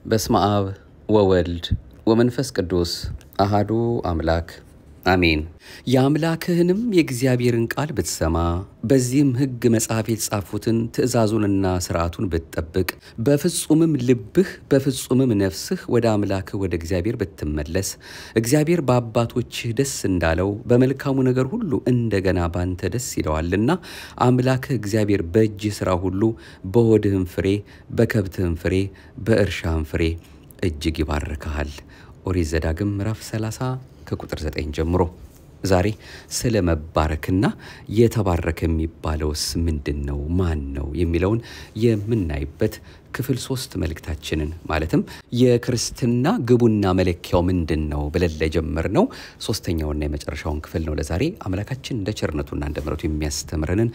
በስመ አብ ወወልድ ወመንፈስ ቅዱስ አሃዱ አምላክ አሜን። የአምላክህንም የእግዚአብሔርን ቃል ብትሰማ በዚህም ሕግ መጽሐፍ የተጻፉትን ትእዛዙንና ሥርዓቱን ብትጠብቅ በፍጹምም ልብህ በፍጹምም ነፍስህ ወደ አምላክህ ወደ እግዚአብሔር ብትመለስ እግዚአብሔር በአባቶችህ ደስ እንዳለው በመልካሙ ነገር ሁሉ እንደገና ባንተ ደስ ይለዋልና አምላክህ እግዚአብሔር በእጅህ ሥራ ሁሉ በሆድህም ፍሬ በከብትህም ፍሬ በእርሻህም ፍሬ እጅግ ይባርክሃል። ኦሪት ዘዳግም ምዕራፍ 30 ከቁጥር 9 ጀምሮ ዛሬ ስለ መባረክና የተባረከ የሚባለውስ ምንድን ነው? ማን ነው? የሚለውን የምናይበት ክፍል ሶስት መልእክታችንን ማለትም የክርስትና ግቡና መለኪያው ምንድን ነው ብለን ለጀመርነው ሶስተኛውና የመጨረሻውን ክፍል ነው ለዛሬ አምላካችን እንደ ቸርነቱና እንደ ምሕረቱ የሚያስተምረንን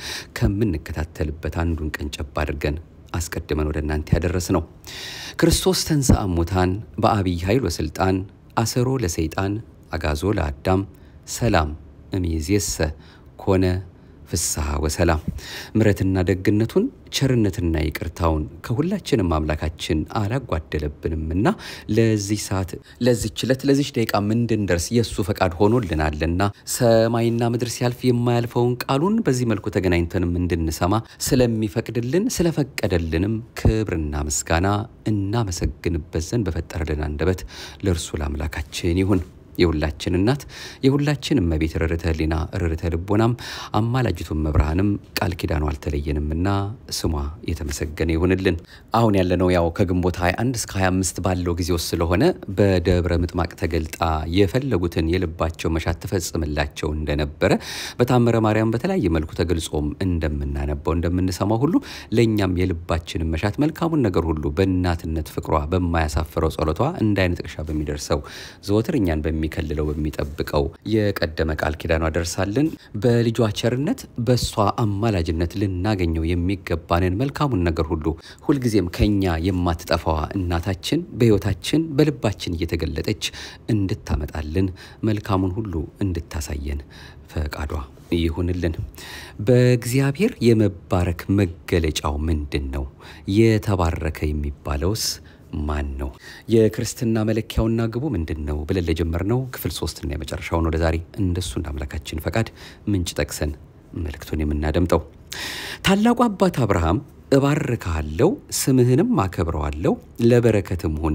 ከምንከታተልበት አንዱን ቀንጨብ አድርገን አስቀድመን ወደ እናንተ ያደረስ ነው። ክርስቶስ ተንሥአ እሙታን በአብይ ኃይል ወሥልጣን አሰሮ ለሰይጣን አጋዞ ለአዳም ሰላም እምይእዜሰ ኮነ ፍስሐ ወሰላም። ምሕረትና ደግነቱን ቸርነትና ይቅርታውን ከሁላችንም አምላካችን አላጓደለብንምና ለዚህ ሰዓት ለዚች ዕለት ለዚች ደቂቃ እንድንደርስ የእሱ ፈቃድ ሆኖልናልና ሰማይና ምድር ሲያልፍ የማያልፈውን ቃሉን በዚህ መልኩ ተገናኝተንም እንድንሰማ ስለሚፈቅድልን ስለፈቀደልንም ክብርና ምስጋና እናመሰግንበት ዘንድ በፈጠረልን አንደበት ለእርሱ ለአምላካችን ይሁን። የሁላችን እናት የሁላችን እመቤት ርርተ ሕሊና ርርተ ልቦናም አማላጅቱን መብርሃንም ቃል ኪዳኑ አልተለየንምና ስሟ የተመሰገነ ይሁንልን። አሁን ያለነው ያው ከግንቦት 21 እስከ 25 ባለው ጊዜ ውስጥ ስለሆነ በደብረ ምጥማቅ ተገልጣ የፈለጉትን የልባቸው መሻት ትፈጽምላቸው እንደነበረ በታምረ ማርያም በተለያየ መልኩ ተገልጾም እንደምናነባው እንደምንሰማው ሁሉ ለእኛም የልባችንን መሻት መልካሙን ነገር ሁሉ በእናትነት ፍቅሯ በማያሳፍረው ጸሎቷ እንደ አይነ ጥቅሻ በሚደርሰው ዘወትር እኛን በሚ ከልለው በሚጠብቀው የቀደመ ቃል ኪዳኗ ደርሳልን በልጇ ቸርነት በእሷ አማላጅነት ልናገኘው የሚገባንን መልካሙን ነገር ሁሉ ሁልጊዜም ከኛ የማትጠፋዋ እናታችን በሕይወታችን በልባችን እየተገለጠች እንድታመጣልን መልካሙን ሁሉ እንድታሳየን ፈቃዷ ይሁንልን። በእግዚአብሔር የመባረክ መገለጫው ምንድን ነው? የተባረከ የሚባለውስ ማን ነው? የክርስትና መለኪያውና ግቡ ምንድን ነው ብለን ለጀመርነው ክፍል ሶስትና የመጨረሻውን ወደ ዛሬ እንደሱ እንደ አምላካችን ፈቃድ ምንጭ ጠቅሰን መልእክቱን የምናደምጠው ታላቁ አባት አብርሃም እባርካለሁ፣ ስምህንም አከብረዋለሁ፣ ለበረከትም ሁን፣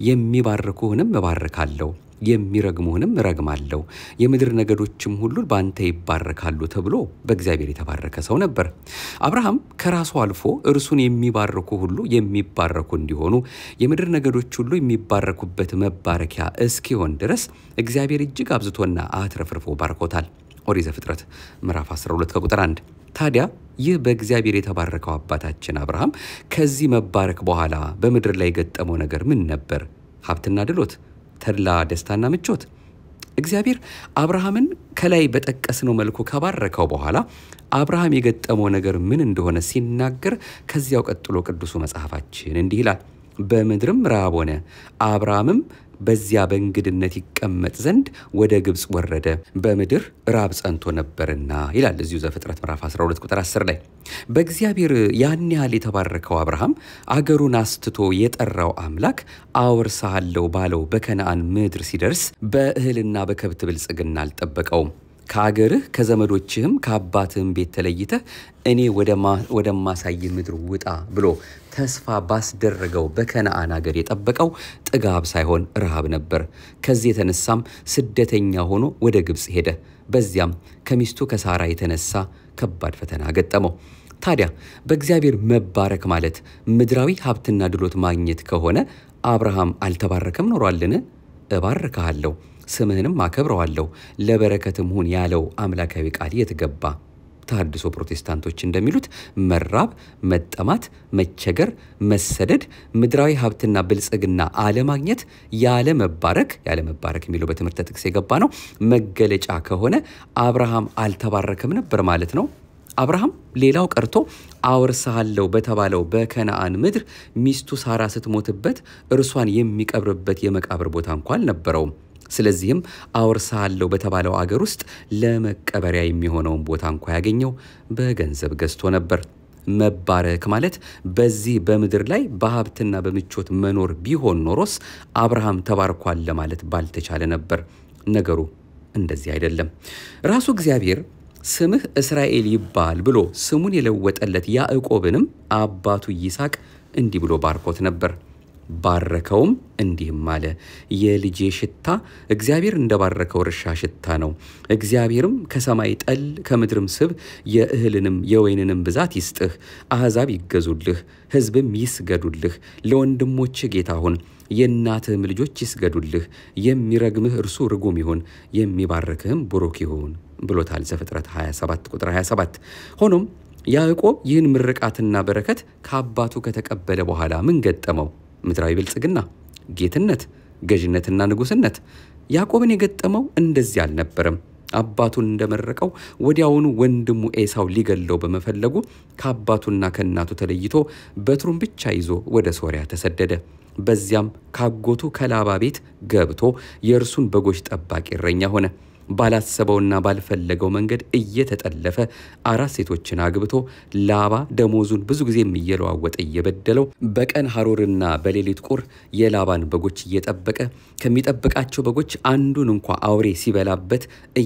የሚባርኩህንም እባርካለሁ የሚረግሙህንም እረግማለሁ የምድር ነገዶችም ሁሉ በአንተ ይባረካሉ ተብሎ በእግዚአብሔር የተባረከ ሰው ነበር። አብርሃም ከራሱ አልፎ እርሱን የሚባርኩ ሁሉ የሚባረኩ እንዲሆኑ የምድር ነገዶች ሁሉ የሚባረኩበት መባረኪያ እስኪሆን ድረስ እግዚአብሔር እጅግ አብዝቶና አትረፍርፎ ባርኮታል። ኦሪት ዘፍጥረት ምዕራፍ 12 ከቁጥር 1። ታዲያ ይህ በእግዚአብሔር የተባረከው አባታችን አብርሃም ከዚህ መባረክ በኋላ በምድር ላይ የገጠመው ነገር ምን ነበር? ሀብትና ድሎት ተድላ ደስታና ምቾት። እግዚአብሔር አብርሃምን ከላይ በጠቀስነው መልኩ ከባረከው በኋላ አብርሃም የገጠመው ነገር ምን እንደሆነ ሲናገር ከዚያው ቀጥሎ ቅዱሱ መጽሐፋችን እንዲህ ይላል። በምድርም ረሃብ ሆነ፣ አብርሃምም በዚያ በእንግድነት ይቀመጥ ዘንድ ወደ ግብፅ ወረደ፣ በምድር ራብ ጸንቶ ነበርና ይላል እዚሁ ዘፍጥረት ምዕራፍ 12 ቁጥር 10 ላይ። በእግዚአብሔር ያን ያህል የተባረከው አብርሃም አገሩን አስትቶ የጠራው አምላክ አወርሳሃለሁ ባለው በከነአን ምድር ሲደርስ በእህልና በከብት ብልጽግና አልጠበቀውም። ከአገርህ ከዘመዶችህም ከአባትህም ቤት ተለይተህ እኔ ወደማሳይ ምድር ውጣ ብሎ ተስፋ ባስደረገው በከነአን አገር የጠበቀው ጥጋብ ሳይሆን ረሃብ ነበር። ከዚህ የተነሳም ስደተኛ ሆኖ ወደ ግብፅ ሄደ። በዚያም ከሚስቱ ከሳራ የተነሳ ከባድ ፈተና ገጠመው። ታዲያ በእግዚአብሔር መባረክ ማለት ምድራዊ ሀብትና ድሎት ማግኘት ከሆነ አብርሃም አልተባረከም ኖሯልን? እባርክሃለሁ ስምህንም አከብረዋለሁ ለበረከትም ሁን ያለው አምላካዊ ቃል የት ገባ? ተሐድሶ ፕሮቴስታንቶች እንደሚሉት መራብ፣ መጠማት፣ መቸገር፣ መሰደድ፣ ምድራዊ ሀብትና ብልጽግና አለማግኘት ያለ መባረክ ያለ መባረክ የሚለው በትምህርተ ጥቅስ የገባ ነው መገለጫ ከሆነ አብርሃም አልተባረከም ነበር ማለት ነው። አብርሃም ሌላው ቀርቶ አወርስሃለሁ በተባለው በከነአን ምድር ሚስቱ ሳራ ስትሞትበት እርሷን የሚቀብርበት የመቃብር ቦታ እንኳ አልነበረውም። ስለዚህም አወርስሃለሁ በተባለው አገር ውስጥ ለመቀበሪያ የሚሆነውን ቦታ እንኳ ያገኘው በገንዘብ ገዝቶ ነበር። መባረክ ማለት በዚህ በምድር ላይ በሀብትና በምቾት መኖር ቢሆን ኖሮስ አብርሃም ተባርኳል ለማለት ባልተቻለ ነበር። ነገሩ እንደዚህ አይደለም። ራሱ እግዚአብሔር ስምህ እስራኤል ይባል ብሎ ስሙን የለወጠለት ያዕቆብንም አባቱ ይስሐቅ እንዲህ ብሎ ባርኮት ነበር። ባረከውም እንዲህም አለ፣ የልጄ ሽታ እግዚአብሔር እንደባረከው እርሻ ሽታ ነው። እግዚአብሔርም ከሰማይ ጠል ከምድርም ስብ የእህልንም የወይንንም ብዛት ይስጥህ። አሕዛብ ይገዙልህ፣ ሕዝብም ይስገዱልህ። ለወንድሞችህ ጌታ ሁን፣ የእናትህም ልጆች ይስገዱልህ። የሚረግምህ እርሱ ርጉም ይሁን፣ የሚባርክህም ቡሩክ ይሁን ብሎታል ዘፍጥረት 27 ቁጥር 27 ሆኖም ያዕቆብ ይህን ምርቃትና በረከት ከአባቱ ከተቀበለ በኋላ ምን ገጠመው? ምድራዊ ብልጽግና፣ ጌትነት፣ ገዥነትና ንጉሥነት። ያዕቆብን የገጠመው እንደዚህ አልነበረም። አባቱን እንደመረቀው ወዲያውኑ ወንድሙ ኤሳው ሊገለው በመፈለጉ ከአባቱና ከእናቱ ተለይቶ በትሩን ብቻ ይዞ ወደ ሶርያ ተሰደደ። በዚያም ካጎቱ ከላባ ቤት ገብቶ የእርሱን በጎች ጠባቂ እረኛ ሆነ። ባላሰበውና ባልፈለገው መንገድ እየተጠለፈ አራት ሴቶችን አግብቶ ላባ ደሞዙን ብዙ ጊዜም እየለዋወጠ እየበደለው በቀን ሐሩርና በሌሊት ቁር የላባን በጎች እየጠበቀ ከሚጠብቃቸው በጎች አንዱን እንኳ አውሬ ሲበላበት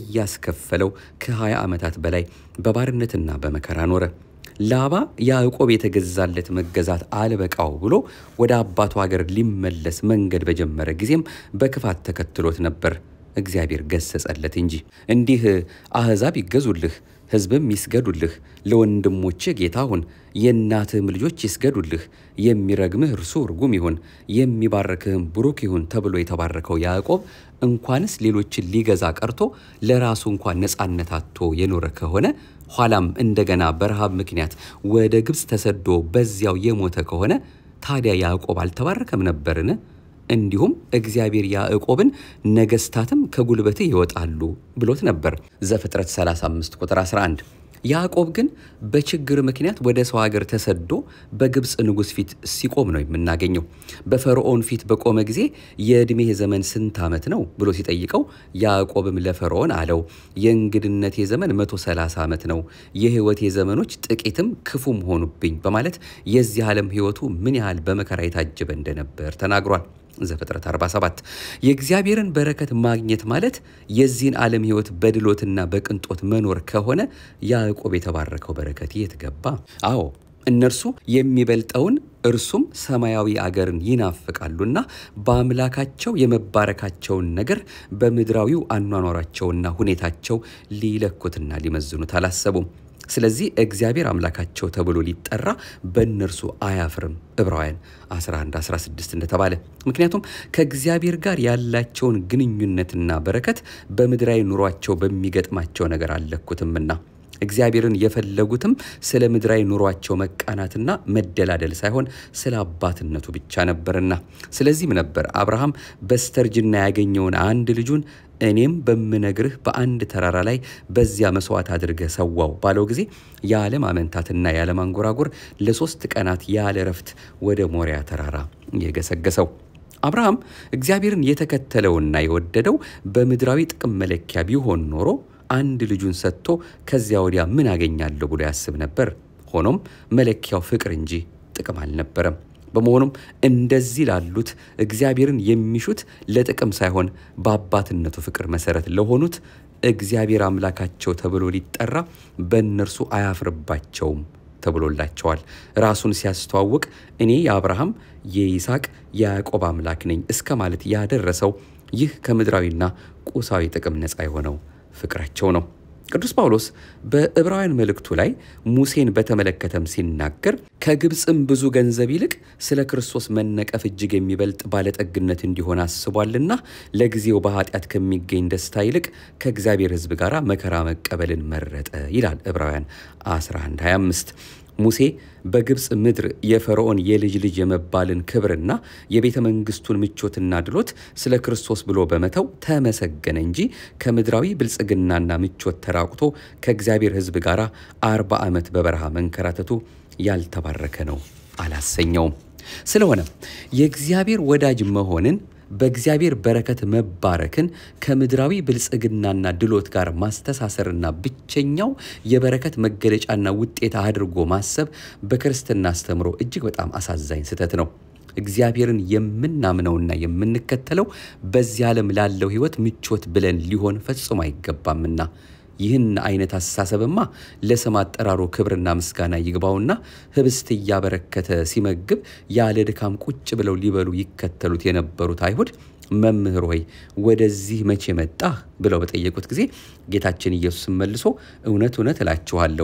እያስከፈለው ከ20 ዓመታት በላይ በባርነትና በመከራ ኖረ። ላባ ያዕቆብ የተገዛለት መገዛት አልበቃው ብሎ ወደ አባቱ ሀገር ሊመለስ መንገድ በጀመረ ጊዜም በክፋት ተከትሎት ነበር። እግዚአብሔር ገሰጸለት እንጂ እንዲህ አሕዛብ ይገዙልህ፣ ሕዝብም ይስገዱልህ፣ ለወንድሞችህ ጌታ ሁን፣ የእናትህም ልጆች ይስገዱልህ፣ የሚረግምህ እርሱ ርጉም ይሁን፣ የሚባርክህም ቡሩክ ይሁን ተብሎ የተባረከው ያዕቆብ እንኳንስ ሌሎችን ሊገዛ ቀርቶ ለራሱ እንኳን ነፃነት አጥቶ የኖረ ከሆነ ኋላም እንደገና በረሃብ ምክንያት ወደ ግብፅ ተሰዶ በዚያው የሞተ ከሆነ ታዲያ ያዕቆብ አልተባረከም ነበርን? እንዲሁም እግዚአብሔር ያዕቆብን ነገስታትም ከጉልበትህ ይወጣሉ ብሎት ነበር ዘፍጥረት 35 ቁጥር 11። ያዕቆብ ግን በችግር ምክንያት ወደ ሰው ሀገር ተሰዶ በግብፅ ንጉሥ ፊት ሲቆም ነው የምናገኘው። በፈርዖን ፊት በቆመ ጊዜ የዕድሜህ ዘመን ስንት ዓመት ነው ብሎ ሲጠይቀው ያዕቆብም ለፈርዖን አለው የእንግድነቴ ዘመን 130 ዓመት ነው፣ የሕይወቴ ዘመኖች ጥቂትም ክፉም ሆኑብኝ በማለት የዚህ ዓለም ሕይወቱ ምን ያህል በመከራ የታጀበ እንደነበር ተናግሯል። ዘፍጥረት 47 የእግዚአብሔርን በረከት ማግኘት ማለት የዚህን ዓለም ሕይወት በድሎትና በቅንጦት መኖር ከሆነ ያዕቆብ የተባረከው በረከት የት ገባ? አዎ እነርሱ የሚበልጠውን እርሱም ሰማያዊ አገርን ይናፍቃሉና በአምላካቸው የመባረካቸውን ነገር በምድራዊው አኗኗራቸውና ሁኔታቸው ሊለኩትና ሊመዝኑት አላሰቡም። ስለዚህ እግዚአብሔር አምላካቸው ተብሎ ሊጠራ በእነርሱ አያፍርም። ዕብራውያን 11 16 እንደተባለ ምክንያቱም ከእግዚአብሔር ጋር ያላቸውን ግንኙነትና በረከት በምድራዊ ኑሯቸው በሚገጥማቸው ነገር አልለኩትምና እግዚአብሔርን የፈለጉትም ስለ ምድራዊ ኑሯቸው መቃናትና መደላደል ሳይሆን ስለ አባትነቱ ብቻ ነበርና። ስለዚህም ነበር አብርሃም በስተርጅና ያገኘውን አንድ ልጁን እኔም በምነግርህ በአንድ ተራራ ላይ በዚያ መስዋዕት አድርገህ ሰዋው ባለው ጊዜ የዓለም አመንታትና የዓለም አንጎራጎር ለሶስት ቀናት ያለ ረፍት ወደ ሞሪያ ተራራ የገሰገሰው። አብርሃም እግዚአብሔርን የተከተለውና የወደደው በምድራዊ ጥቅም መለኪያ ቢሆን ኖሮ አንድ ልጁን ሰጥቶ ከዚያ ወዲያ ምን አገኛለሁ ብሎ ያስብ ነበር። ሆኖም መለኪያው ፍቅር እንጂ ጥቅም አልነበረም። በመሆኑም እንደዚህ ላሉት እግዚአብሔርን የሚሹት ለጥቅም ሳይሆን በአባትነቱ ፍቅር መሰረት ለሆኑት እግዚአብሔር አምላካቸው ተብሎ ሊጠራ በእነርሱ አያፍርባቸውም ተብሎላቸዋል። ራሱን ሲያስተዋውቅ እኔ የአብርሃም የይስሐቅ የያዕቆብ አምላክ ነኝ እስከ ማለት ያደረሰው ይህ ከምድራዊና ቁሳዊ ጥቅም ነፃ የሆነው ፍቅራቸው ነው። ቅዱስ ጳውሎስ በዕብራውያን መልእክቱ ላይ ሙሴን በተመለከተም ሲናገር ከግብፅም ብዙ ገንዘብ ይልቅ ስለ ክርስቶስ መነቀፍ እጅግ የሚበልጥ ባለጠግነት እንዲሆን አስቧልና ለጊዜው በኃጢአት ከሚገኝ ደስታ ይልቅ ከእግዚአብሔር ሕዝብ ጋር መከራ መቀበልን መረጠ ይላል ዕብራውያን 1125 ሙሴ በግብፅ ምድር የፈርዖን የልጅ ልጅ የመባልን ክብርና የቤተ መንግስቱን ምቾትና ድሎት ስለ ክርስቶስ ብሎ በመተው ተመሰገነ እንጂ ከምድራዊ ብልጽግናና ምቾት ተራቁቶ ከእግዚአብሔር ሕዝብ ጋር አርባ ዓመት በበረሃ መንከራተቱ ያልተባረከ ነው አላሰኘውም። ስለሆነ የእግዚአብሔር ወዳጅ መሆንን በእግዚአብሔር በረከት መባረክን ከምድራዊ ብልጽግናና ድሎት ጋር ማስተሳሰርና ብቸኛው የበረከት መገለጫና ውጤት አድርጎ ማሰብ በክርስትና አስተምሮ እጅግ በጣም አሳዛኝ ስህተት ነው። እግዚአብሔርን የምናምነውና የምንከተለው በዚህ ዓለም ላለው ሕይወት ምቾት ብለን ሊሆን ፈጽሞ አይገባምና ይህን አይነት አስተሳሰብማ ለስም አጠራሩ ክብርና ምስጋና ይግባውና ህብስት እያበረከተ ሲመግብ ያለ ድካም ቁጭ ብለው ሊበሉ ይከተሉት የነበሩት አይሁድ መምህር ሆይ ወደዚህ መቼ መጣህ ብለው በጠየቁት ጊዜ ጌታችን ኢየሱስን መልሶ እውነት እውነት እላችኋለሁ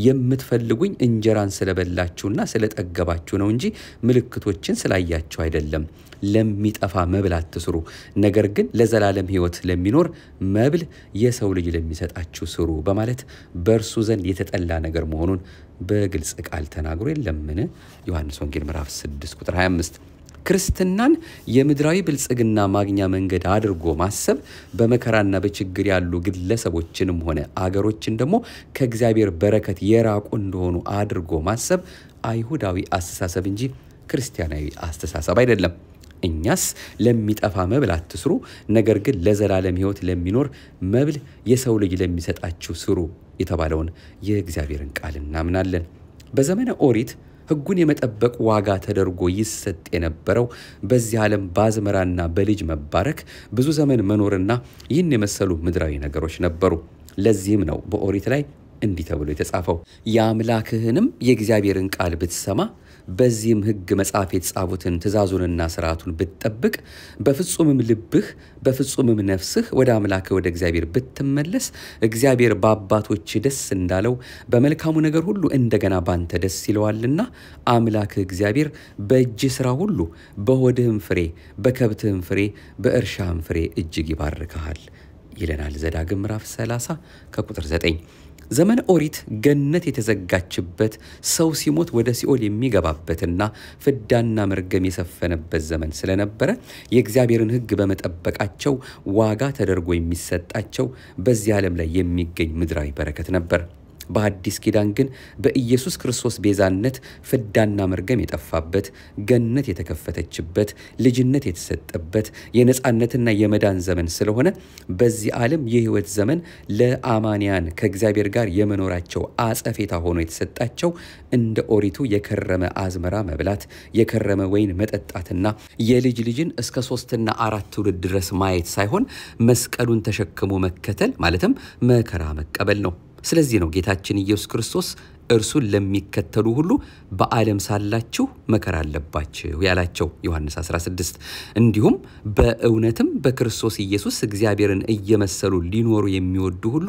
የምትፈልጉኝ እንጀራን ስለበላችሁና ስለጠገባችሁ ነው እንጂ ምልክቶችን ስላያችሁ አይደለም። ለሚጠፋ መብል አትስሩ፣ ነገር ግን ለዘላለም ሕይወት ለሚኖር መብል የሰው ልጅ ለሚሰጣችሁ ስሩ በማለት በእርሱ ዘንድ የተጠላ ነገር መሆኑን በግልጽ ቃል ተናግሮ የለምን? ዮሐንስ ወንጌል ምዕራፍ 6 ቁጥር 25 ክርስትናን የምድራዊ ብልጽግና ማግኛ መንገድ አድርጎ ማሰብ በመከራና በችግር ያሉ ግለሰቦችንም ሆነ አገሮችን ደግሞ ከእግዚአብሔር በረከት የራቁ እንደሆኑ አድርጎ ማሰብ አይሁዳዊ አስተሳሰብ እንጂ ክርስቲያናዊ አስተሳሰብ አይደለም። እኛስ ለሚጠፋ መብል አትስሩ፣ ነገር ግን ለዘላለም ሕይወት ለሚኖር መብል የሰው ልጅ ለሚሰጣችሁ ስሩ የተባለውን የእግዚአብሔርን ቃል እናምናለን። በዘመነ ኦሪት ሕጉን የመጠበቅ ዋጋ ተደርጎ ይሰጥ የነበረው በዚህ ዓለም በአዝመራና በልጅ መባረክ ብዙ ዘመን መኖርና ይህን የመሰሉ ምድራዊ ነገሮች ነበሩ። ለዚህም ነው በኦሪት ላይ እንዲህ ተብሎ የተጻፈው የአምላክህንም የእግዚአብሔርን ቃል ብትሰማ በዚህም ሕግ መጽሐፍ የተጻፉትን ትእዛዙንና ስርዓቱን ብትጠብቅ በፍጹምም ልብህ በፍጹምም ነፍስህ ወደ አምላክህ ወደ እግዚአብሔር ብትመለስ እግዚአብሔር በአባቶች ደስ እንዳለው በመልካሙ ነገር ሁሉ እንደገና ባንተ ደስ ይለዋልና አምላክህ እግዚአብሔር በእጅህ ሥራ ሁሉ በሆድህም ፍሬ በከብትህም ፍሬ በእርሻህም ፍሬ እጅግ ይባርክሃል ይለናል ዘዳግም ምዕራፍ 30 ከቁጥር 9። ዘመነ ኦሪት ገነት የተዘጋችበት ሰው ሲሞት ወደ ሲኦል የሚገባበትና ፍዳና መርገም የሰፈነበት ዘመን ስለነበረ የእግዚአብሔርን ሕግ በመጠበቃቸው ዋጋ ተደርጎ የሚሰጣቸው በዚህ ዓለም ላይ የሚገኝ ምድራዊ በረከት ነበር። በአዲስ ኪዳን ግን በኢየሱስ ክርስቶስ ቤዛነት ፍዳና መርገም የጠፋበት ገነት የተከፈተችበት ልጅነት የተሰጠበት የነፃነትና የመዳን ዘመን ስለሆነ በዚህ ዓለም የሕይወት ዘመን ለአማንያን ከእግዚአብሔር ጋር የመኖራቸው አጸፌታ ሆኖ የተሰጣቸው እንደ ኦሪቱ የከረመ አዝመራ መብላት፣ የከረመ ወይን መጠጣትና የልጅ ልጅን እስከ ሶስትና አራት ትውልድ ድረስ ማየት ሳይሆን መስቀሉን ተሸክሞ መከተል ማለትም መከራ መቀበል ነው። ስለዚህ ነው ጌታችን ኢየሱስ ክርስቶስ እርሱን ለሚከተሉ ሁሉ በዓለም ሳላችሁ መከራ አለባችሁ ያላቸው ዮሐንስ 16። እንዲሁም በእውነትም በክርስቶስ ኢየሱስ እግዚአብሔርን እየመሰሉ ሊኖሩ የሚወዱ ሁሉ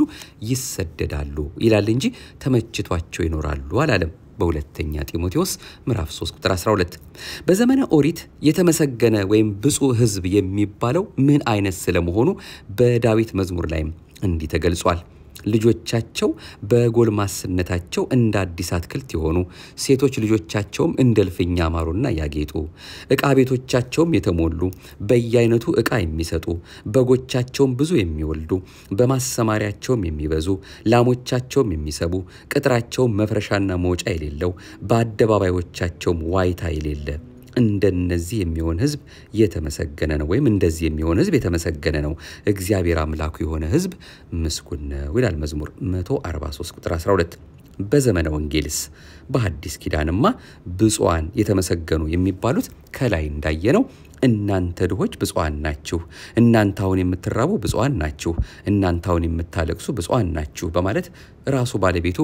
ይሰደዳሉ ይላል እንጂ ተመችቷቸው ይኖራሉ አላለም። በሁለተኛ ጢሞቴዎስ ምዕራፍ 3 ቁጥር 12። በዘመነ ኦሪት የተመሰገነ ወይም ብፁዕ ሕዝብ የሚባለው ምን አይነት ስለመሆኑ በዳዊት መዝሙር ላይም እንዲህ ተገልጿል። ልጆቻቸው በጎልማስነታቸው እንደ አዲስ አትክልት የሆኑ ሴቶች ልጆቻቸውም እንደ እልፍኝ ያማሩና ያጌጡ ዕቃ ቤቶቻቸውም የተሞሉ በየአይነቱ ዕቃ የሚሰጡ በጎቻቸውም ብዙ የሚወልዱ በማሰማሪያቸውም የሚበዙ ላሞቻቸውም የሚሰቡ ቅጥራቸውም መፍረሻና መውጫ የሌለው በአደባባዮቻቸውም ዋይታ የሌለ እንደነዚህ የሚሆን ሕዝብ የተመሰገነ ነው። ወይም እንደዚህ የሚሆን ሕዝብ የተመሰገነ ነው፣ እግዚአብሔር አምላኩ የሆነ ሕዝብ ምስጉን ነው ይላል መዝሙር 143 ቁጥር 12። በዘመነ ወንጌልስ በሐዲስ ኪዳንማ ብፁዓን የተመሰገኑ የሚባሉት ከላይ እንዳየነው እናንተ ድሆች ብፁዓን ናችሁ፣ እናንተ አሁን የምትራቡ ብፁዓን ናችሁ፣ እናንተ አሁን የምታለቅሱ ብፁዓን ናችሁ በማለት ራሱ ባለቤቱ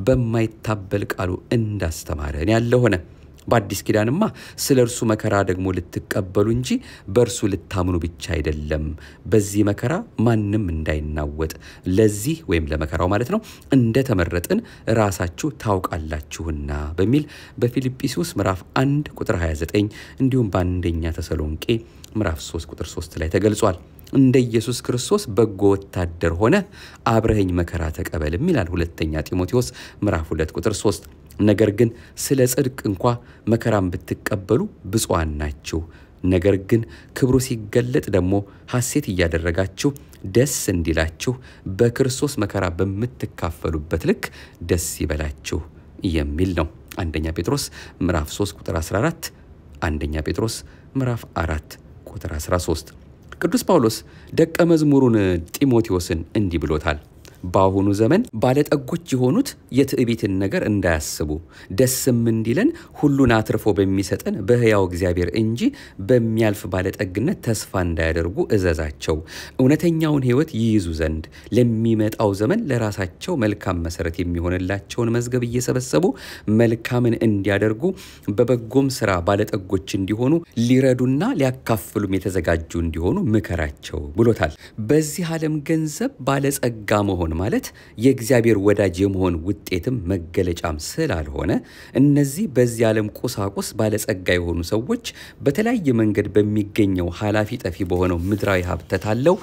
በማይታበል ቃሉ እንዳስተማረን ያለ ሆነ። በአዲስ ኪዳንማ ስለ እርሱ መከራ ደግሞ ልትቀበሉ እንጂ በእርሱ ልታምኑ ብቻ አይደለም። በዚህ መከራ ማንም እንዳይናወጥ ለዚህ ወይም ለመከራው ማለት ነው እንደተመረጥን ራሳችሁ ታውቃላችሁና በሚል በፊልጵስዩስ ምዕራፍ 1 ቁጥር 29 እንዲሁም በአንደኛ ተሰሎንቄ ምዕራፍ 3 ቁጥር 3 ላይ ተገልጿል። እንደ ኢየሱስ ክርስቶስ በጎ ወታደር ሆነ አብረኸኝ መከራ ተቀበልም ይላል ሁለተኛ ጢሞቴዎስ ምዕራፍ 2 ቁጥር 3 ነገር ግን ስለ ጽድቅ እንኳ መከራን ብትቀበሉ ብፁዓን ናችሁ። ነገር ግን ክብሩ ሲገለጥ ደግሞ ሐሴት እያደረጋችሁ ደስ እንዲላችሁ በክርስቶስ መከራ በምትካፈሉበት ልክ ደስ ይበላችሁ የሚል ነው። አንደኛ ጴጥሮስ ምዕራፍ 3 ቁጥር 14፣ አንደኛ ጴጥሮስ ምዕራፍ 4 ቁጥር 13። ቅዱስ ጳውሎስ ደቀ መዝሙሩን ጢሞቴዎስን እንዲህ ብሎታል። በአሁኑ ዘመን ባለጠጎች የሆኑት የትዕቢትን ነገር እንዳያስቡ ደስም እንዲለን ሁሉን አትርፎ በሚሰጠን በሕያው እግዚአብሔር እንጂ በሚያልፍ ባለጠግነት ተስፋ እንዳያደርጉ እዘዛቸው። እውነተኛውን ሕይወት ይይዙ ዘንድ ለሚመጣው ዘመን ለራሳቸው መልካም መሰረት የሚሆንላቸውን መዝገብ እየሰበሰቡ መልካምን እንዲያደርጉ በበጎም ስራ ባለጠጎች እንዲሆኑ ሊረዱና ሊያካፍሉም የተዘጋጁ እንዲሆኑ ምከራቸው ብሎታል። በዚህ ዓለም ገንዘብ ባለጸጋ መሆን ማለት የእግዚአብሔር ወዳጅ የመሆን ውጤትም መገለጫም ስላልሆነ እነዚህ በዚህ ዓለም ቁሳቁስ ባለጸጋ የሆኑ ሰዎች በተለያየ መንገድ በሚገኘው ኃላፊ ጠፊ በሆነው ምድራዊ ሀብት ተታለው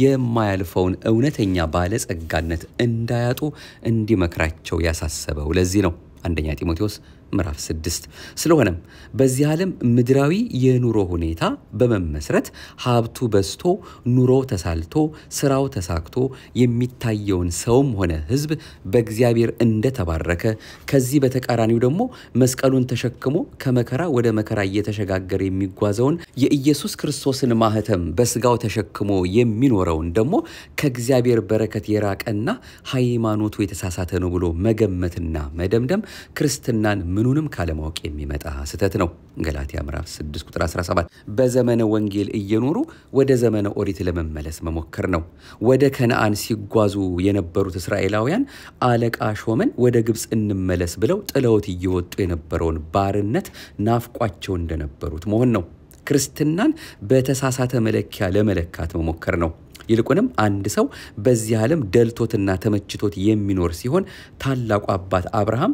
የማያልፈውን እውነተኛ ባለጸጋነት እንዳያጡ እንዲመክራቸው ያሳሰበው ለዚህ ነው። አንደኛ ጢሞቴዎስ ምዕራፍ 6 ስለሆነም በዚህ ዓለም ምድራዊ የኑሮ ሁኔታ በመመስረት ሀብቱ በዝቶ ኑሮ ተሳልቶ ስራው ተሳክቶ የሚታየውን ሰውም ሆነ ሕዝብ በእግዚአብሔር እንደተባረከ ከዚህ በተቃራኒው ደግሞ መስቀሉን ተሸክሞ ከመከራ ወደ መከራ እየተሸጋገረ የሚጓዘውን የኢየሱስ ክርስቶስን ማህተም በስጋው ተሸክሞ የሚኖረውን ደግሞ ከእግዚአብሔር በረከት የራቀና ሃይማኖቱ የተሳሳተ ነው ብሎ መገመትና መደምደም ክርስትናን ምኑንም ካለማወቅ የሚመጣ ስህተት ነው። ገላትያ ምዕራፍ 6 ቁጥር 17 በዘመነ ወንጌል እየኖሩ ወደ ዘመነ ኦሪት ለመመለስ መሞከር ነው። ወደ ከነአን ሲጓዙ የነበሩት እስራኤላውያን አለቃ ሾመን ወደ ግብፅ እንመለስ ብለው ጥለውት እየወጡ የነበረውን ባርነት ናፍቋቸው እንደነበሩት መሆን ነው። ክርስትናን በተሳሳተ መለኪያ ለመለካት መሞከር ነው። ይልቁንም አንድ ሰው በዚህ ዓለም ደልቶትና ተመችቶት የሚኖር ሲሆን ታላቁ አባት አብርሃም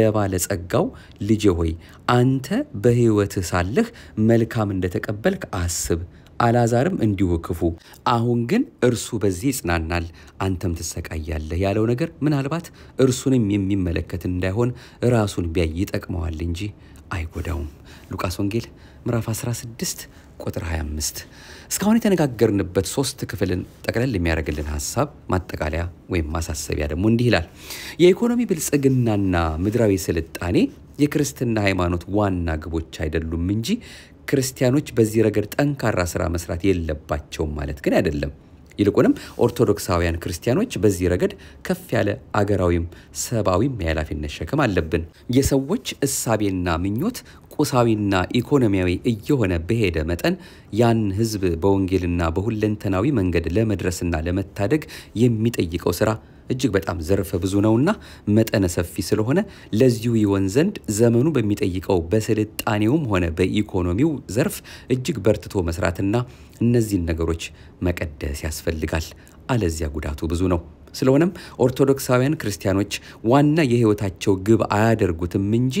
ለባለጸጋው ልጄ ሆይ አንተ በሕይወትህ ሳለህ መልካም እንደተቀበልክ አስብ፣ አልዓዛርም እንዲሁ ክፉ፣ አሁን ግን እርሱ በዚህ ይጽናናል፣ አንተም ትሰቃያለህ ያለው ነገር ምናልባት እርሱንም የሚመለከት እንዳይሆን ራሱን ቢያይ ይጠቅመዋል እንጂ አይጎዳውም። ሉቃስ ወንጌል ምዕራፍ 16 ቁጥር 25። እስካሁን የተነጋገርንበት ሶስት ክፍልን ጠቅለል የሚያደርግልን ሀሳብ ማጠቃለያ ወይም ማሳሰቢያ ደግሞ እንዲህ ይላል። የኢኮኖሚ ብልጽግናና ምድራዊ ስልጣኔ የክርስትና ሃይማኖት ዋና ግቦች አይደሉም እንጂ ክርስቲያኖች በዚህ ረገድ ጠንካራ ስራ መስራት የለባቸውም ማለት ግን አይደለም። ይልቁንም ኦርቶዶክሳውያን ክርስቲያኖች በዚህ ረገድ ከፍ ያለ አገራዊም ሰብአዊም የኃላፊነት ሸክም አለብን። የሰዎች እሳቤና ምኞት ቁሳዊና ኢኮኖሚያዊ እየሆነ በሄደ መጠን ያን ሕዝብ በወንጌልና በሁለንተናዊ መንገድ ለመድረስና ለመታደግ የሚጠይቀው ስራ እጅግ በጣም ዘርፈ ብዙ ነውና መጠነ ሰፊ ስለሆነ ለዚሁ ይሆን ዘንድ ዘመኑ በሚጠይቀው በስልጣኔውም ሆነ በኢኮኖሚው ዘርፍ እጅግ በርትቶ መስራትና እነዚህን ነገሮች መቀደስ ያስፈልጋል። አለዚያ ጉዳቱ ብዙ ነው። ስለሆነም ኦርቶዶክሳውያን ክርስቲያኖች ዋና የሕይወታቸው ግብ አያደርጉትም እንጂ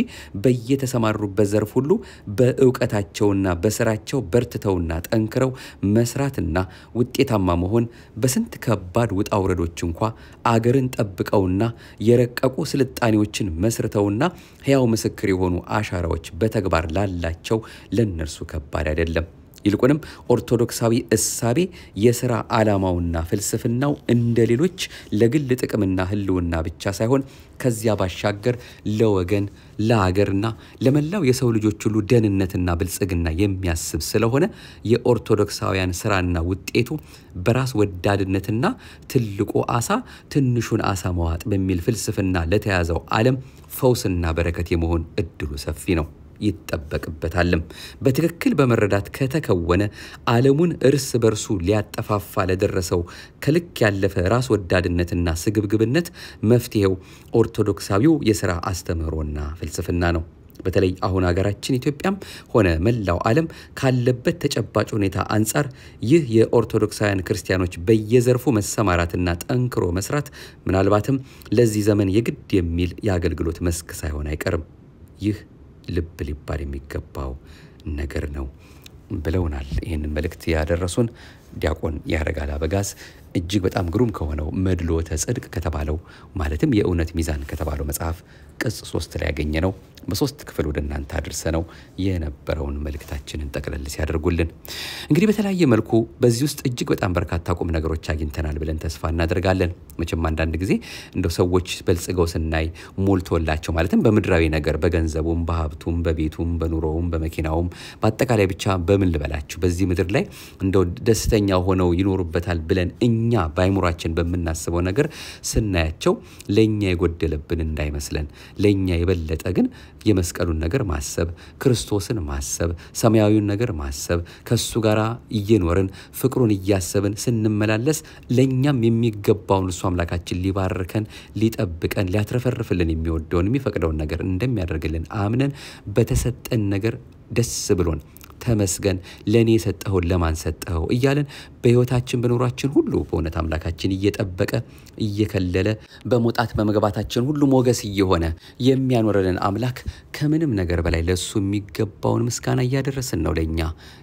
በየተሰማሩበት ዘርፍ ሁሉ በእውቀታቸውና በስራቸው በርትተውና ጠንክረው መስራትና ውጤታማ መሆን በስንት ከባድ ውጣ ውረዶች እንኳ አገርን ጠብቀውና የረቀቁ ስልጣኔዎችን መስርተውና ሕያው ምስክር የሆኑ አሻራዎች በተግባር ላላቸው ለእነርሱ ከባድ አይደለም። ይልቁንም ኦርቶዶክሳዊ እሳቤ የሥራ ዓላማውና ፍልስፍናው እንደ ሌሎች ለግል ጥቅምና ሕልውና ብቻ ሳይሆን ከዚያ ባሻገር ለወገን ለአገርና ለመላው የሰው ልጆች ሁሉ ደህንነትና ብልጽግና የሚያስብ ስለሆነ የኦርቶዶክሳውያን ስራና ውጤቱ በራስ ወዳድነትና ትልቁ አሳ ትንሹን አሳ መዋጥ በሚል ፍልስፍና ለተያዘው ዓለም ፈውስና በረከት የመሆን እድሉ ሰፊ ነው ይጠበቅበታልም። በትክክል በመረዳት ከተከወነ ዓለሙን እርስ በርሱ ሊያጠፋፋ ለደረሰው ከልክ ያለፈ ራስ ወዳድነትና ስግብግብነት መፍትሄው ኦርቶዶክሳዊው የሥራ አስተምህሮና ፍልስፍና ነው። በተለይ አሁን ሀገራችን ኢትዮጵያም ሆነ መላው ዓለም ካለበት ተጨባጭ ሁኔታ አንጻር ይህ የኦርቶዶክሳውያን ክርስቲያኖች በየዘርፉ መሰማራትና ጠንክሮ መስራት ምናልባትም ለዚህ ዘመን የግድ የሚል የአገልግሎት መስክ ሳይሆን አይቀርም። ይህ ልብ ሊባል የሚገባው ነገር ነው ብለውናል። ይህንን መልእክት ያደረሱን ዲያቆን ያረጋል አበጋዝ እጅግ በጣም ግሩም ከሆነው መድሎተ ጽድቅ ከተባለው ማለትም የእውነት ሚዛን ከተባለው መጽሐፍ ቅጽ ሶስት ላይ ያገኘ ነው። በሶስት ክፍል ወደ እናንተ አድርሰ ነው የነበረውን መልእክታችንን ጠቅለል ሲያደርጉልን እንግዲህ በተለያየ መልኩ በዚህ ውስጥ እጅግ በጣም በርካታ ቁም ነገሮች አግኝተናል ብለን ተስፋ እናደርጋለን። መቼም አንዳንድ ጊዜ እንደው ሰዎች በልጽገው ስናይ ሞልቶላቸው ማለትም በምድራዊ ነገር በገንዘቡም፣ በሀብቱም፣ በቤቱም፣ በኑሮውም፣ በመኪናውም በአጠቃላይ ብቻ በምን ልበላችሁ በዚህ ምድር ላይ እንደው ደስተኛ ሆነው ይኖሩበታል ብለን እኛ በአይምሯችን በምናስበው ነገር ስናያቸው ለእኛ የጎደለብን እንዳይመስለን ለእኛ የበለጠ ግን የመስቀሉን ነገር ማሰብ፣ ክርስቶስን ማሰብ፣ ሰማያዊውን ነገር ማሰብ ከሱ ጋር እየኖርን ፍቅሩን እያሰብን ስንመላለስ ለእኛም የሚገባውን እሱ አምላካችን ሊባርከን፣ ሊጠብቀን፣ ሊያትረፈርፍልን የሚወደውን የሚፈቅደውን ነገር እንደሚያደርግልን አምነን በተሰጠን ነገር ደስ ብሎን ተመስገን ለእኔ የሰጠኸውን ለማን ሰጠኸው እያለን በሕይወታችን በኑሯችን ሁሉ በእውነት አምላካችን እየጠበቀ እየከለለ በመውጣት በመግባታችን ሁሉ ሞገስ እየሆነ የሚያኖረንን አምላክ ከምንም ነገር በላይ ለእሱ የሚገባውን ምስጋና እያደረስን ነው። ለእኛ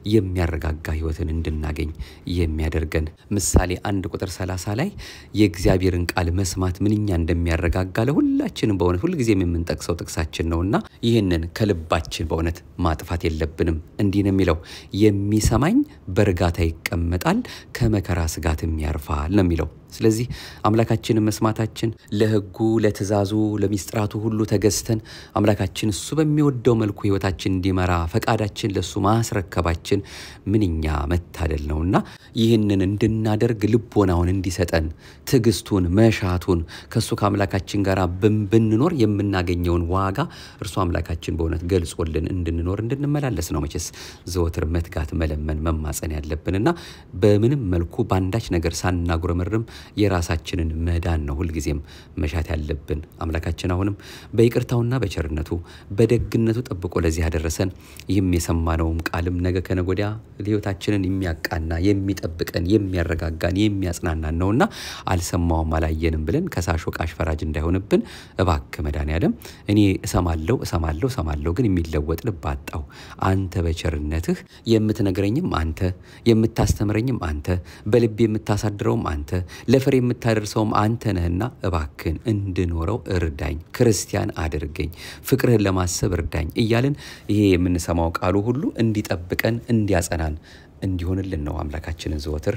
የሚያረጋጋ ሕይወትን እንድናገኝ የሚያደርገን ምሳሌ አንድ ቁጥር ሰላሳ ላይ የእግዚአብሔርን ቃል መስማት ምንኛ እንደሚያረጋጋ ለሁላችንም በእውነት ሁልጊዜም የምንጠቅሰው ጥቅሳችን ነውና ይህንን ከልባችን በእውነት ማጥፋት የለብንም። እንዲህ ነው የሚለው የሚሰማኝ በእርጋታ ይቀመጣል ከመከራ ስጋትም ያርፋል ነው የሚለው። ስለዚህ አምላካችንን መስማታችን ለሕጉ ለትእዛዙ፣ ለሚስጥራቱ ሁሉ ተገዝተን አምላካችን እሱ በሚወደው መልኩ ሕይወታችን እንዲመራ ፈቃዳችን ለእሱ ማስረከባችን ምንኛ መታደል ነውና ይህንን እንድናደርግ ልቦናውን እንዲሰጠን ትዕግስቱን፣ መሻቱን ከእሱ ከአምላካችን ጋር ብንኖር የምናገኘውን ዋጋ እርሱ አምላካችን በእውነት ገልጾልን እንድንኖር እንድንመላለስ ነው መቼስ ዘወትር መትጋት፣ መለመን፣ መማፀን ያለብንና በምንም መልኩ በአንዳች ነገር ሳናጉረመርም የራሳችንን መዳን ነው ሁልጊዜም መሻት ያለብን። አምላካችን አሁንም በይቅርታውና በቸርነቱ በደግነቱ ጠብቆ ለዚህ ያደረሰን ይህም የሰማነውም ቃልም ነገ ከነገ ወዲያ ሕይወታችንን የሚያቃና የሚጠብቀን የሚያረጋጋን የሚያጽናናን ነውና አልሰማውም አላየንም ብለን ከሳሽ ወቃሽ ፈራጅ እንዳይሆንብን እባክህ መድኃኔዓለም እኔ እሰማለሁ እሰማለሁ እሰማለሁ ግን የሚለወጥ ልብ አጣሁ። አንተ በቸርነትህ የምትነግረኝም አንተ የምታስተምረኝም አንተ በልቤ የምታሳድረውም አንተ ለፍሬ የምታደርሰውም አንተ ነህና እባክን እንድኖረው እርዳኝ፣ ክርስቲያን አድርገኝ፣ ፍቅርህን ለማሰብ እርዳኝ እያልን ይሄ የምንሰማው ቃሉ ሁሉ እንዲጠብቀን እንዲያጸናን እንዲሆንልን ነው አምላካችንን ዘወትር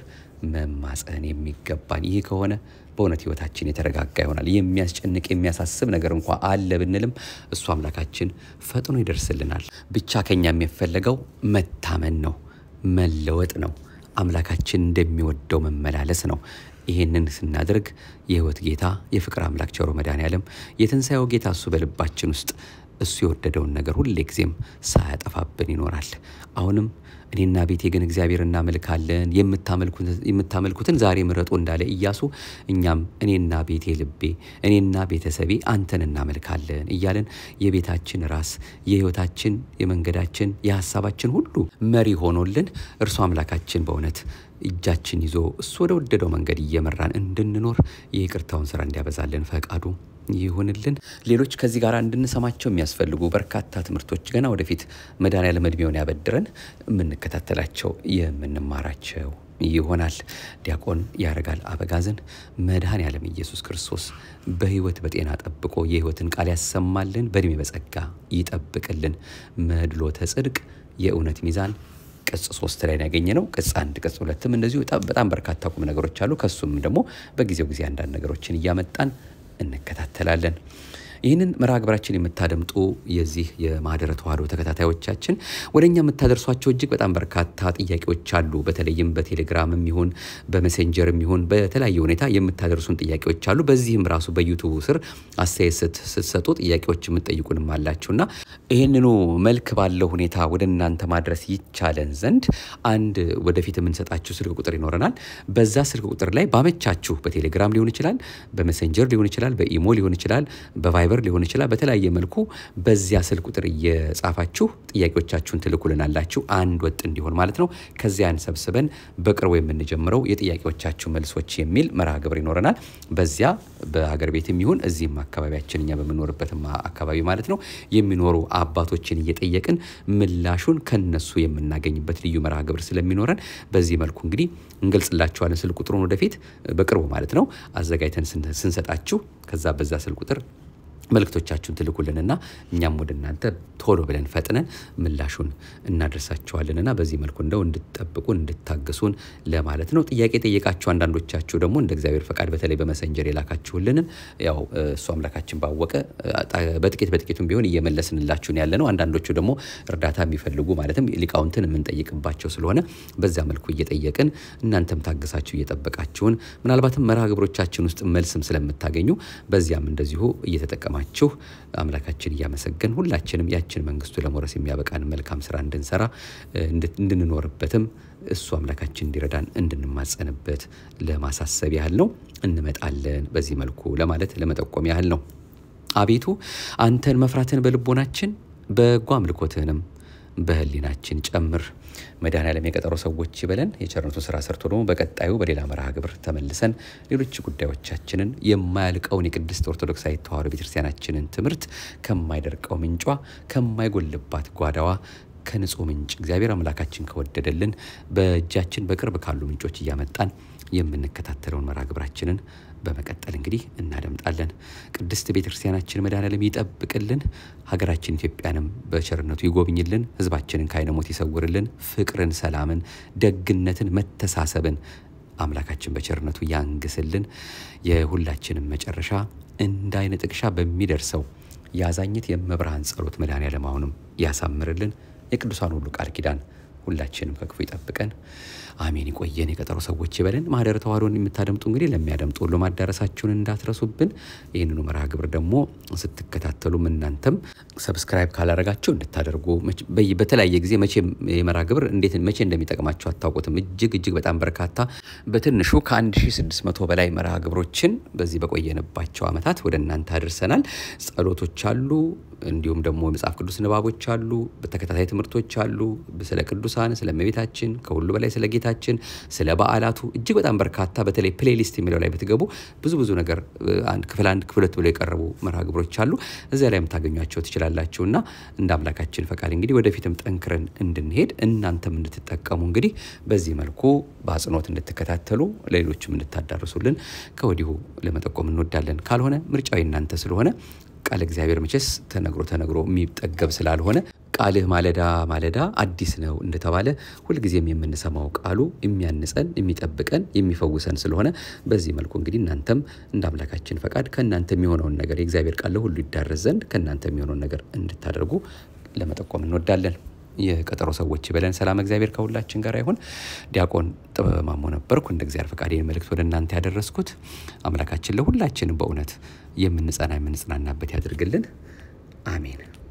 መማፀን የሚገባን። ይህ ከሆነ በእውነት ህይወታችን የተረጋጋ ይሆናል። የሚያስጨንቅ የሚያሳስብ ነገር እንኳ አለ ብንልም እሱ አምላካችን ፈጥኖ ይደርስልናል። ብቻ ከኛ የሚፈለገው መታመን ነው፣ መለወጥ ነው፣ አምላካችን እንደሚወደው መመላለስ ነው። ይህንን ስናደርግ የህይወት ጌታ የፍቅር አምላክ ቸሮ መድኃኔዓለም የትንሣኤው ጌታ እሱ በልባችን ውስጥ እሱ የወደደውን ነገር ሁሌ ጊዜም ሳያጠፋብን ይኖራል። አሁንም እኔና ቤቴ ግን እግዚአብሔር እናመልካለን፣ የምታመልኩትን ዛሬ ምረጡ እንዳለ ኢያሱ እኛም እኔና ቤቴ ልቤ፣ እኔና ቤተሰቤ አንተን እናመልካለን እያለን የቤታችን ራስ የህይወታችን፣ የመንገዳችን፣ የሀሳባችን ሁሉ መሪ ሆኖልን እርሱ አምላካችን በእውነት እጃችን ይዞ እሱ ወደ ወደደው መንገድ እየመራን እንድንኖር የይቅርታውን ስራ እንዲያበዛልን ፈቃዱ ይሁንልን። ሌሎች ከዚህ ጋር እንድንሰማቸው የሚያስፈልጉ በርካታ ትምህርቶች ገና ወደፊት መድኃኔዓለም ዕድሜውን ያበድረን የምንከታተላቸው የምንማራቸው ይሆናል። ዲያቆን ያረጋል አበጋዝን መድኃኔዓለም ኢየሱስ ክርስቶስ በህይወት በጤና ጠብቆ የህይወትን ቃል ያሰማልን፣ በእድሜ በጸጋ ይጠብቅልን። መድሎተ ጽድቅ የእውነት ሚዛን ቅጽ ሶስት ላይ ያገኘ ነው። ቅጽ አንድ ቅጽ ሁለትም እንደዚሁ በጣም በርካታ ቁም ነገሮች አሉ። ከሱም ደግሞ በጊዜው ጊዜ አንዳንድ ነገሮችን እያመጣን እንከታተላለን። ይህንን መርሃ ግብራችን የምታደምጡ የዚህ የማህደረ ተዋህዶ ተከታታዮቻችን ወደ እኛ የምታደርሷቸው እጅግ በጣም በርካታ ጥያቄዎች አሉ። በተለይም በቴሌግራምም ይሁን በሜሴንጀርም ይሁን በተለያየ ሁኔታ የምታደርሱን ጥያቄዎች አሉ። በዚህም ራሱ በዩቱብ ስር አስተያየት ስትሰጡ ጥያቄዎች የምትጠይቁንም አላችሁና ይህንኑ መልክ ባለው ሁኔታ ወደ እናንተ ማድረስ ይቻለን ዘንድ አንድ ወደፊት የምንሰጣችሁ ስልክ ቁጥር ይኖረናል። በዛ ስልክ ቁጥር ላይ ባመቻችሁ በቴሌግራም ሊሆን ይችላል፣ በሜሴንጀር ሊሆን ይችላል፣ በኢሞ ሊሆን ይችላል፣ በቫይበር ግብር ሊሆን ይችላል። በተለያየ መልኩ በዚያ ስልክ ቁጥር እየጻፋችሁ ጥያቄዎቻችሁን ትልኩልናላችሁ አንድ ወጥ እንዲሆን ማለት ነው። ከዚያን ሰብስበን በቅርቡ የምንጀምረው የጥያቄዎቻችሁ መልሶች የሚል መርሃ ግብር ይኖረናል። በዚያ በሀገር ቤትም ይሁን እዚህም አካባቢያችን እኛ በምንኖርበትም አካባቢ ማለት ነው የሚኖሩ አባቶችን እየጠየቅን ምላሹን ከነሱ የምናገኝበት ልዩ መርሃ ግብር ስለሚኖረን በዚህ መልኩ እንግዲህ እንገልጽላችኋለን። ስልክ ቁጥሩን ወደፊት በቅርቡ ማለት ነው አዘጋጅተን ስንሰጣችሁ ከዛ በዛ ስልክ ቁጥር መልእክቶቻችሁን ትልኩልንና እኛም ወደ እናንተ ቶሎ ብለን ፈጥነን ምላሹን እናደርሳችኋልንና በዚህ መልኩ እንደው እንድትጠብቁን እንድታግሱን ለማለት ነው። ጥያቄ ጠየቃችሁ አንዳንዶቻችሁ ደግሞ እንደ እግዚአብሔር ፈቃድ በተለይ በመሰንጀር የላካችሁልንን ያው እሱ አምላካችን ባወቀ በጥቂት በጥቂቱም ቢሆን እየመለስንላችሁን ያለ ነው። አንዳንዶቹ ደግሞ እርዳታ የሚፈልጉ ማለትም ሊቃውንትን የምንጠይቅባቸው ስለሆነ በዚያ መልኩ እየጠየቅን እናንተም ታግሳችሁ እየጠበቃችሁን ምናልባትም መርሃ ግብሮቻችን ውስጥ መልስም ስለምታገኙ በዚያም እንደዚሁ እየተጠቀማችሁ አምላካችን እያመሰገን ሁላችንም ያችን መንግስቱ ለመውረስ የሚያበቃን መልካም ስራ እንድንሰራ እንድንኖርበትም እሱ አምላካችን እንዲረዳን እንድንማጸንበት ለማሳሰብ ያህል ነው። እንመጣለን በዚህ መልኩ ለማለት ለመጠቆም ያህል ነው። አቤቱ አንተን መፍራትን በልቦናችን በጎ አምልኮትህንም በህሊናችን ጨምር። መድኃኔዓለም የቀጠሮ ሰዎች ይበለን። የቸርነቱ ስራ ሰርቶ ደግሞ በቀጣዩ በሌላ መርሃ ግብር ተመልሰን ሌሎች ጉዳዮቻችንን የማያልቀውን የቅድስት ኦርቶዶክሳዊ ተዋሕዶ ቤተክርስቲያናችንን ትምህርት ከማይደርቀው ምንጯ ከማይጎልባት ጓዳዋ ከንጹህ ምንጭ እግዚአብሔር አምላካችን ከወደደልን በእጃችን በቅርብ ካሉ ምንጮች እያመጣን የምንከታተለውን መርሃ ግብራችንን በመቀጠል እንግዲህ እናደምጣለን። ቅድስት ቤተ ክርስቲያናችን መድኃኔዓለም ይጠብቅልን፣ ሀገራችን ኢትዮጵያንም በቸርነቱ ይጎብኝልን፣ ህዝባችንን ከዓይነ ሞት ይሰውርልን፣ ፍቅርን፣ ሰላምን፣ ደግነትን፣ መተሳሰብን አምላካችን በቸርነቱ ያንግስልን። የሁላችንም መጨረሻ እንደ አይነ ጥቅሻ በሚደርሰው የአዛኝት የመብርሃን ጸሎት መድኃኔዓለም አሁንም ያሳምርልን። የቅዱሳን ሁሉ ቃል ኪዳን ሁላችንም ከክፉ ይጠብቀን። አሜን። ይቆየን። የቀጠሮ ሰዎች ይበለን። ማህደረ ተዋሕዶን የምታደምጡ እንግዲህ ለሚያደምጡ ሁሉ ማዳረሳችሁን እንዳትረሱብን። ይህንኑ መርሃ ግብር ደግሞ ስትከታተሉም እናንተም ሰብስክራይብ ካላረጋችሁ እንድታደርጉ በተለያየ ጊዜ መቼ የመርሃ ግብር እንዴት መቼ እንደሚጠቅማችሁ አታውቁትም። እጅግ እጅግ በጣም በርካታ በትንሹ ከ1600 በላይ መርሃ ግብሮችን በዚህ በቆየንባቸው ዓመታት ወደ እናንተ አድርሰናል። ጸሎቶች አሉ፣ እንዲሁም ደግሞ የመጽሐፍ ቅዱስ ንባቦች አሉ፣ በተከታታይ ትምህርቶች አሉ፣ ስለ ቅዱሳን፣ ስለ እመቤታችን፣ ከሁሉ በላይ ስለ ጌታችን፣ ስለ በዓላቱ እጅግ በጣም በርካታ በተለይ ፕሌሊስት የሚለው ላይ ብትገቡ ብዙ ብዙ ነገር ክፍል አንድ ክፍል ሁለት ብለው የቀረቡ መርሃ ግብሮች አሉ። እዚያ ላይ የምታገኟቸው ትችላላችሁ እና እንደ አምላካችን ፈቃድ እንግዲህ ወደፊትም ጠንክረን እንድንሄድ እናንተም እንድትጠቀሙ እንግዲህ በዚህ መልኩ በአጽንኦት እንድትከታተሉ ለሌሎችም እንድታዳርሱልን ከወዲሁ ለመጠቆም እንወዳለን። ካልሆነ ምርጫው እናንተ ስለሆነ ቃል እግዚአብሔር መቼስ ተነግሮ ተነግሮ የሚጠገብ ስላልሆነ ቃልህ ማለዳ ማለዳ አዲስ ነው እንደተባለ ሁልጊዜም የምንሰማው ቃሉ የሚያንጸን የሚጠብቀን የሚፈውሰን ስለሆነ በዚህ መልኩ እንግዲህ እናንተም እንደ አምላካችን ፈቃድ ከእናንተ የሚሆነውን ነገር የእግዚአብሔር ቃል ለሁሉ ይዳረስ ዘንድ ከእናንተ የሚሆነውን ነገር እንድታደርጉ ለመጠቆም እንወዳለን። የቀጠሮ ሰዎች በለን። ሰላም እግዚአብሔር ከሁላችን ጋር ይሁን። ዲያቆን ጥበበ ማሞ ነበርኩ። እንደ እግዚአብሔር ፈቃድ ይህን መልእክት ወደ እናንተ ያደረስኩት አምላካችን ለሁላችንም በእውነት የምንጸና የምንጽናናበት ያድርግልን። አሜን።